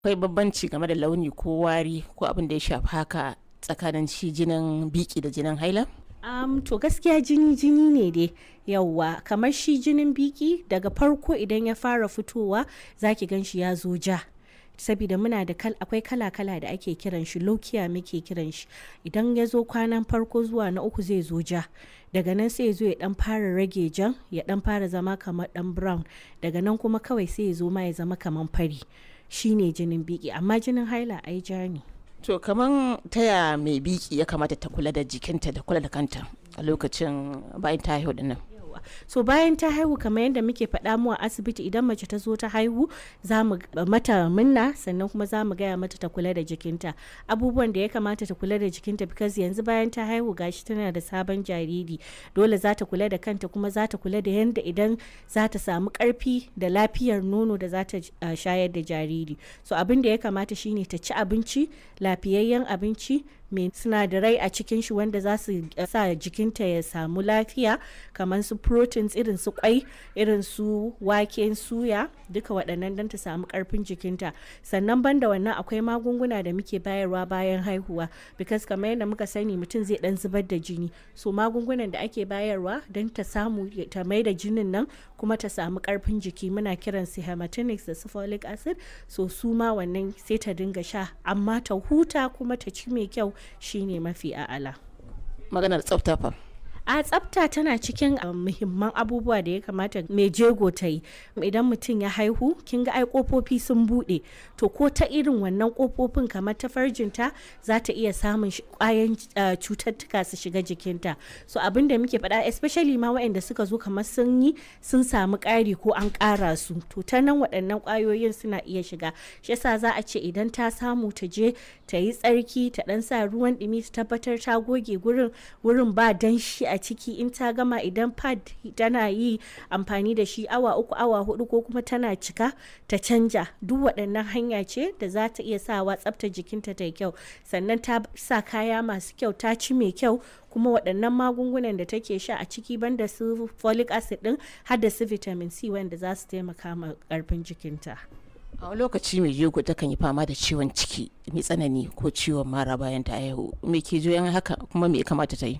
Akwai bambanci game da launi ko wari ko abin da ya shafi haka tsakanin shi jinin biki da jinin haila? Um, to gaskiya jini jini ne dai yauwa kamar shi jinin biki daga farko idan ya fara fitowa zaki gan shi ya zo ja saboda muna da kal akwai kala-kala da ake kiran shi lokiya muke kiran shi idan ya zo kwanan farko zuwa na uku zai zo ja daga nan sai ya zo ya dan fara rage jan ya dan fara zama kamar dan brown daga nan kuma kawai sai ya zo ma ya zama kamar fari shine jinin biki amma jinin haila ai ja ne To kaman taya mai biki ya kamata ta kula da jikinta da kula da kanta a lokacin bayan ta haihu dinnan. so bayan ta haihu kamar yadda muke faɗa mu a asibiti idan mace ta zo ta haihu za mu mata minna sannan kuma za mu gaya mata ta kula da jikinta abubuwan da ya kamata ta kula da jikinta because yanzu bayan ta haihu gashi tana da sabon jariri dole za ta kula da kanta kuma za ta kula da yadda idan za ta samu karfi da lafiyar nono da za ta uh, shayar da jariri so abin da ya kamata shine ta ci abinci lafiyayyen abinci mai sinadarai a cikin shi wanda za su sa jikinta ya samu lafiya kamar su proteins irin su kwai irin su waken suya duka waɗannan don ta samu ƙarfin jikinta sannan banda wannan akwai magunguna da muke bayarwa bayan haihuwa because kamar yadda muka sani mutum zai dan zubar da jini so magungunan da ake bayarwa don ta samu ta mai da jinin nan kuma ta samu ƙarfin jiki muna kiran su hematinics da su folic acid so su ma wannan sai ta dinga sha amma ta huta kuma ta ci mai kyau shine mafi a'ala. Maganar tsafta fa. a tsafta tana cikin muhimman abubuwa da ya kamata mai jego ta yi idan mutum ya haihu kin ga ai kofofi sun bude to ko ta irin wannan kofofin kamar ta farjinta za ta iya samun kwayan cututtuka su shiga jikinta so abin da muke faɗa especially ma waɗanda suka zo kamar sun yi sun samu ƙari ko an ƙara su to ta nan waɗannan ƙwayoyin suna iya shiga shi yasa za a ce idan ta samu ta je ta yi tsarki ta ɗan sa ruwan ɗumi ta tabbatar ta goge gurin wurin ba danshi a ciki in ta gama idan pad tana yi amfani da shi awa uku awa hudu ko kuma tana cika ta canja duk waɗannan hanya ce da za ta iya sawa tsafta jikinta ta kyau sannan ta sa kaya masu kyau ta ci mai kyau kuma waɗannan magungunan da take sha a ciki banda su folic acid din har da su vitamin c wanda za su taimaka ma ƙarfin jikinta a wani lokaci mai jego takan yi fama da ciwon ciki mai tsanani ko ciwon mara bayan ta haihu me ke juyan haka kuma me ya kamata ta yi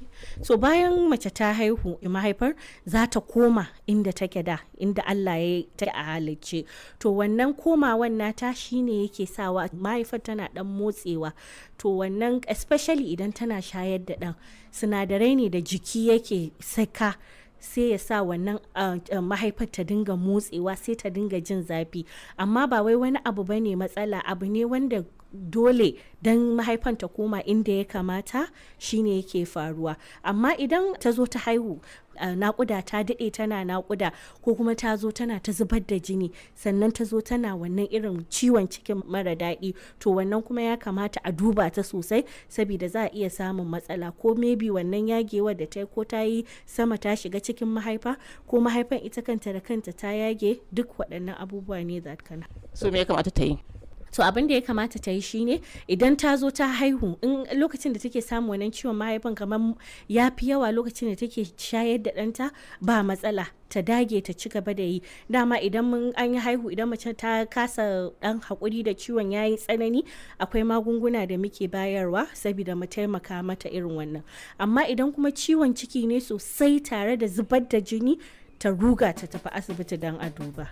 so bayan mace ta haihu mahaifar za ta koma inda take da inda Allah ya ta a halicce to wannan komawan nata shine yake sawa mahaifar tana dan motsewa to wannan especially idan tana shayar da dan sinadarai ne da jiki yake saka sai ya sa wannan mahaifar ta dinga motsewa sai ta dinga jin zafi amma ba wai wani abu bane matsala abu ne wanda dole don mahaifan ta koma inda ya kamata shine yake faruwa amma idan ta zo ta haihu nakuda ta daɗe tana nakuda ko kuma ta zo tana ta zubar da jini sannan ta zo tana wannan irin ciwon cikin mara daɗi to wannan kuma ya kamata a duba ta sosai saboda za a iya samun matsala ko maybe wannan yagewa da ta ko ta yi sama ta shiga cikin mahaifa ko mahaifan ita kanta da kanta ta yage duk waɗannan abubuwa ne za kana so me ya kamata ta yi to abin da ya kamata ta yi shine idan ta zo ta haihu in lokacin da take samun wannan ciwon mahaifan kamar ya fi yawa lokacin da take shayar da ɗanta ba matsala ta dage ta ci gaba da yi dama idan mun an yi haihu idan mace ta kasa dan hakuri da ciwon ya yi tsanani akwai magunguna da muke bayarwa saboda mu taimaka mata irin wannan amma idan kuma ciwon ciki ne sosai tare da zubar da jini ta ruga ta tafi asibiti don a duba.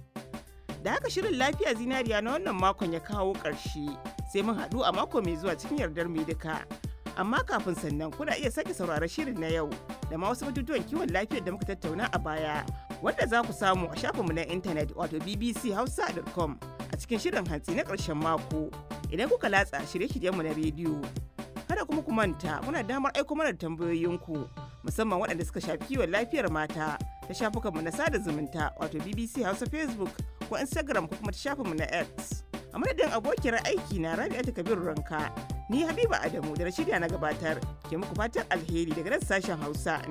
da haka shirin lafiya zinariya na wannan makon ya kawo ƙarshe sai mun haɗu a mako mai zuwa cikin yardar mai duka amma kafin sannan kuna iya sake sauraron shirin na yau da ma wasu batutuwan kiwon lafiyar da muka tattauna a baya wanda za ku samu a shafinmu na intanet wato bbchausa.com a cikin shirin hantsi na ƙarshen mako idan kuka latsa shirye-shiryenmu na rediyo kada kuma ku manta muna damar aiko mana tambayoyinku musamman waɗanda suka shafi kiwon lafiyar mata ta shafukanmu na sada zumunta wato bbc hausa facebook ko instagram ko kuma ta shafinmu na x a madadin abokiyar aiki na rabi'atu kabiru ranka ni habiba adamu da na shirya na gabatar ke muku fatan alheri daga nan sashen hausa